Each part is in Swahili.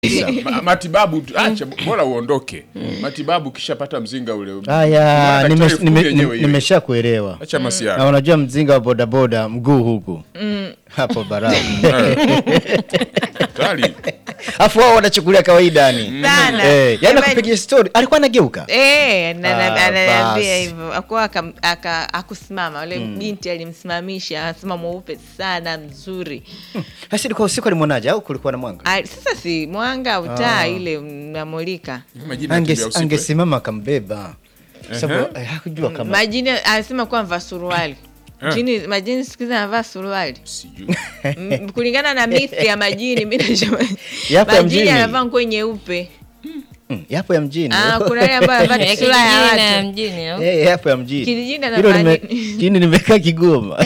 Ma- matibabu tu- acha bora uondoke matibabu kishapata mzinga ule Haya, Daktari nime- fundi nime- yenyewe nime- ile. nimesha kuelewa. acha Na masiara unajua mzinga wa bodaboda mguu huku hapo barafu, tayari afu wao wanachukulia kawaida ni Sana. eh, yani Jamani. kupigia story alikuwa anageuka Eh, na- na- Ah, ananiambia basi. hivyo akuwa aka- aka- akusimama ule binti alimsimamisha anasema mweupe sana mzuri basi ilikuwa usiku alimwonaje au kulikuwa na mwanga Ah, sasa si mwanga au taa ile mnamulika majina Ange- ya usiku, eh. angesimama akambeba sababu eh, hakujua kama majini anasema kuwa mvaa suruali Jini, majini siku hizi anavaa suruali Sijui. M- kulingana na mithi ya majini mi najua Yapo ya majini mjini. anavaa nguo nyeupe Mm, yapo ya mjini Ah, kuna yale ambayo anavaa Ya sura ya kijijini na ya watu mjini au? Eh, yapo ya mjini Kijijini Hilo anafanya nime- nini? jini nimekaa Kigoma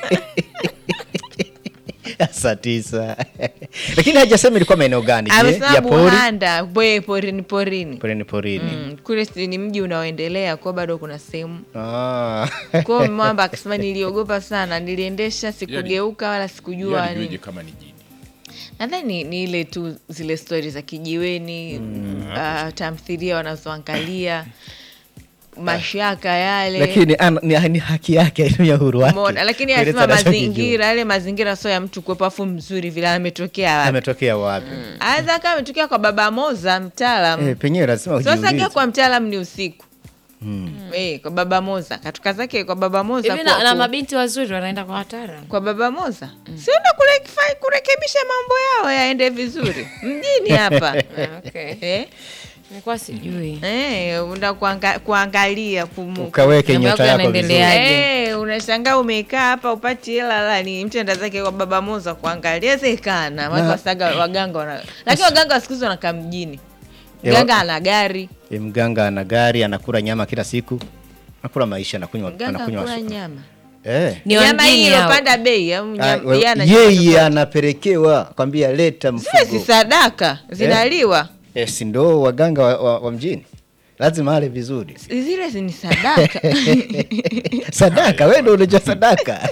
saa tisa lakini hajasema ilikuwa maeneo gani je? amesema ya pori buhanda bwe porini porini porini porini Mm, kule si ni mji unaoendelea kwa bado kuna sehemu Ah. kwao mwamba akasema niliogopa sana niliendesha sikugeuka wala sikujua Yeye alijueje nini kama ni jini nadhani ni ile tu zile stori za kijiweni ah, tamthilia wanazoangalia mashaka yale lakini ana- ni, ni haki yake ya uhuru wake Umeona? lakini Kueleza anasema anachokijua. mazingira yale mazingira sio ya mtu kuwepo afu mzuri vile ametokea wapi ametokea wapi aweza kama ametokea kwa baba moza mtaalam eh, penyewe lazima sasa ujiulize. kia kwa mtaalam ni usiku Eh, kwa baba moza katoka zake kwa baba moza hivi kwa- na, na ku- mabinti wazuri wanaenda kwa wataalam kwa baba moza sienda kurekifa- kurekebisha mambo yao yaende vizuri mjini hapa Ah, okay. eh? nilikuwa sijui Eh, una kuanga, kuangalia kumu, ukaweke Mambo nyota yako yako vizuri yanaendelea. Eh, unashangaa umekaa hapa upati hela lani mtu enda zake kwa baba moza kuangalia wezekana watu Na- wasaga waganga wana lakini waganga wa siku hizi wanakaa mjini Eh, mganga wa- ana gari Eh, mganga ana gari anakula nyama kila siku anakula maisha anakunywa mganga anakunywa akula supu. nyama eh. ni wa nyama hii mjini hao. ilopanda bei au Ah, nyama- we- yeye ana- yeye anapelekewa kwambia leta Zile si mfugo sadaka zinaliwa eh, si ndo waganga wa, wa, wa mjini lazima ale vizuri zile si ni sadaka sadaka wewe ndo unajua sadaka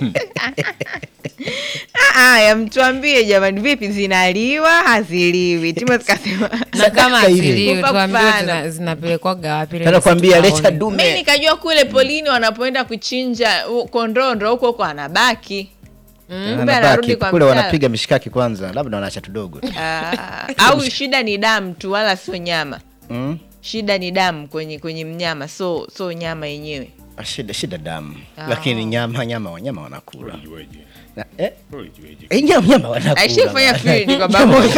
Ah, Aya, mtuambie jamani, vipi zinaliwa haziliwi? Timu zikasema na kama Sadaka ile. asiliwe Kufa tuambiwe kufana. zina- zinapelekwaga wapi ili Tena sisi kwambia leta tukaone. mi dume nikajua kule polini wanapoenda kuchinja u- kondoo ndo huko huko anabaki kumbe anarudi anabaki kwa kule mtala. wanapiga mishikaki kwanza labda wanaacha tudogo Ah, au shida ni damu tu wala sio nyama mm? shida ni damu kwenye kwenye mnyama so so nyama yenyewe Ah, shida shida damu Ah. lakini nyama nyama wanyama wanakula Ulijueje? Na- eh, Ulijueje? eh, nyama nyama wanakula aishafanya bwana. field kwa pamoja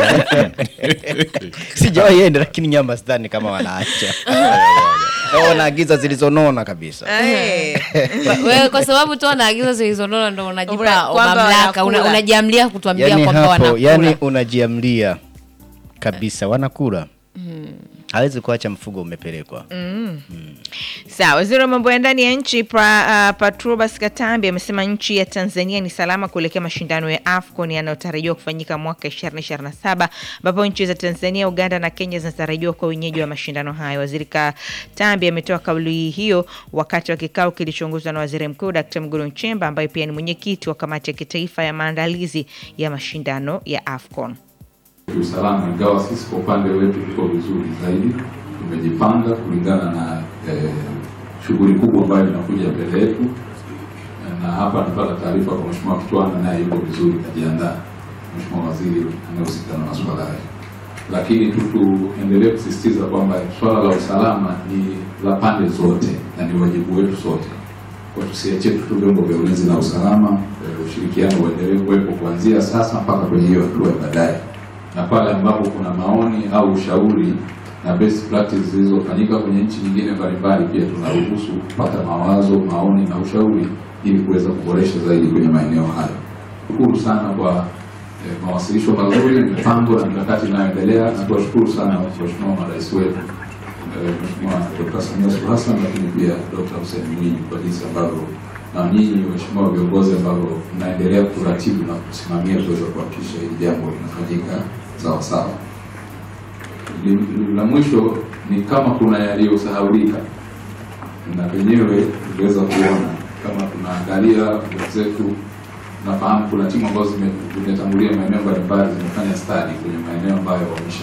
sijawahi enda lakini nyama sidhani kama wanaacha Wao wanaagiza zilizonona kabisa Eh. Kwa- wewe kwa sababu tu wanaagiza zilizonona ndo unajipa Una- kwamba mamlaka una- wanakula. unajiamlia kutuambia yani kwamba hapo wanakula yani unajiamlia kabisa wanakula hawezi kuacha mfugo umepelekwa Sawa, waziri wa mambo ya ndani ya nchi pra, uh, Patrobas Katambi amesema nchi ya Tanzania ni salama kuelekea mashindano ya AFCON yanayotarajiwa kufanyika mwaka 2027 ambapo nchi za Tanzania, Uganda na Kenya zinatarajiwa kwa wenyeji wa mashindano hayo. Waziri Katambi ametoa kauli hiyo wakati wa kikao kilichoongozwa na Waziri Mkuu Dkt. Mwigulu Nchemba ambaye pia ni mwenyekiti wa kamati ya kitaifa ya maandalizi ya mashindano ya AFCON. kiusalama, ingawa sisi kwa upande wetu tuko vizuri zaidi, tumejipanga kulingana na eh, shughuli kubwa ambayo inakuja mbele yetu, na hapa napata taarifa kwa Mheshimiwa Kitwana, naye yuko vizuri, kajiandaa, Mheshimiwa Waziri anayehusika na masuala hayo. Lakini tu tuendelee kusisitiza kwamba swala la usalama ni la pande zote na ni wajibu wetu sote, kwa tusiachie tu tu vyombo vya ulinzi na usalama, eh, ushirikiano uendelee kuwepo kuanzia sasa mpaka kwenye hiyo hatua ya baadaye na pale ambapo kuna maoni au ushauri na best practice zilizofanyika kwenye nchi nyingine mbalimbali, pia tunaruhusu kupata mawazo, maoni na ushauri ili kuweza kuboresha zaidi kwenye maeneo hayo. Shukuru sana kwa eh, mawasilisho mazuri, mipango na mikakati inayoendelea, na tuwashukuru sana Mheshimiwa marais wetu eh, Mheshimiwa Dr. Samia Suluhu Hassan, lakini pia Dr. Hussein Mwinyi kwa jinsi ambavyo na nyinyi waheshimiwa viongozi ambavyo mnaendelea kuratibu na kusimamia kuweza kuhakikisha hili jambo linafanyika sawa sawa. Li- La mwisho ni kama kuna yaliyosahaulika, na penyewe tuliweza kuona kama tunaangalia wenzetu nafahamu kuna timu ambazo zime- zimetangulia maeneo mbalimbali zimefanya study kwenye maeneo ambayo wamesha